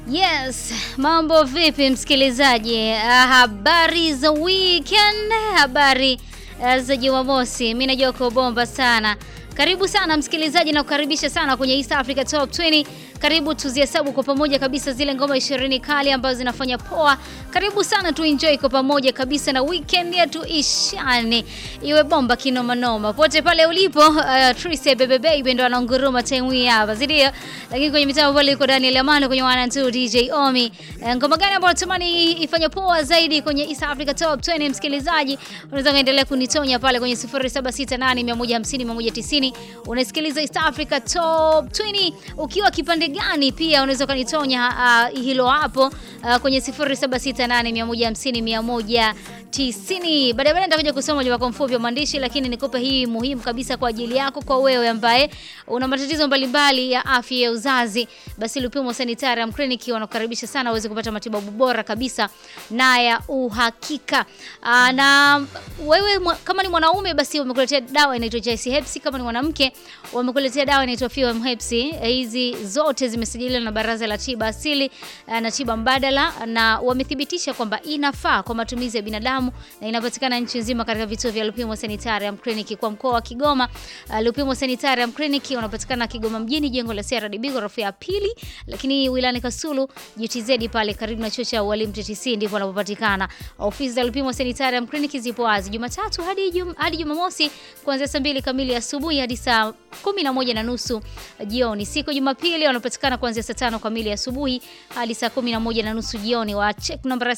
Yes, mambo vipi msikilizaji? Habari za weekend, habari uh, za Jumamosi. Mimi najua uko bomba sana. Karibu sana msikilizaji na kukaribisha sana kwenye East Africa Top 20. Karibu tuzihesabu kwa pamoja kabisa zile ngoma 20 kali ambazo zinafanya poa. Karibu sana tu enjoy kwa pamoja kabisa na weekend yetu ishane. Iwe bomba kinoma noma. Pote pale ulipo, uh, Trise Bebe Baby ndo anaunguruma time hii hapa. Zidio. Lakini kwenye mitambo pale iko Daniel Amano kwenye 1 2 DJ Omi. Uh, ngoma gani ambayo natamani ifanye poa zaidi kwenye East Africa Top 20 msikilizaji? Unaweza kaendelea kunitonya pale kwenye 0768150190. Unasikiliza East Africa Top 20 ukiwa kipande gani pia unaweza kanitonya uh, hilo hapo uh, kwenye 0768150190. Baadaye baadaye nitakuja kusoma ujumbe wako mfupi wa maandishi, lakini nikupe hii muhimu kabisa kwa ajili yako, kwa wewe ambaye una matatizo mbalimbali ya afya ya uzazi, basi Lupimo Sanitarium Clinic wanakukaribisha sana uweze kupata matibabu bora kabisa na ya uhakika. Uh, na wewe kama ni mwanaume basi wamekuletea dawa inaitwa JC Hepsi, kama ni mwanamke wamekuletea dawa inaitwa Fem Hepsi. Hizi zote zimesajiliwa na Baraza la Tiba Asili na Tiba Mbadala na wamethibitisha kwamba inafaa kwa matumizi ya binadamu na inapatikana nchi nzima katika vituo vya Lupimo Sanitarium Clinic kwa mkoa wa Kigoma. Uh, Lupimo Sanitarium Clinic unapatikana Kigoma mjini, jengo la CRDB ghorofa ya pili, lakini wilayani Kasulu GTZ pale karibu na chuo cha ualimu TTC ndipo wanapopatikana. Ofisi za Lupimo Sanitarium Clinic zipo wazi Jumatatu hadi jum, hadi Jumamosi kuanzia saa mbili kamili asubuhi hadi saa kumi na moja na nusu jioni. Siku Jumapili wanapatikana kuanzia saa tano kamili asubuhi hadi saa kumi na moja na nusu jioni. Wa check namba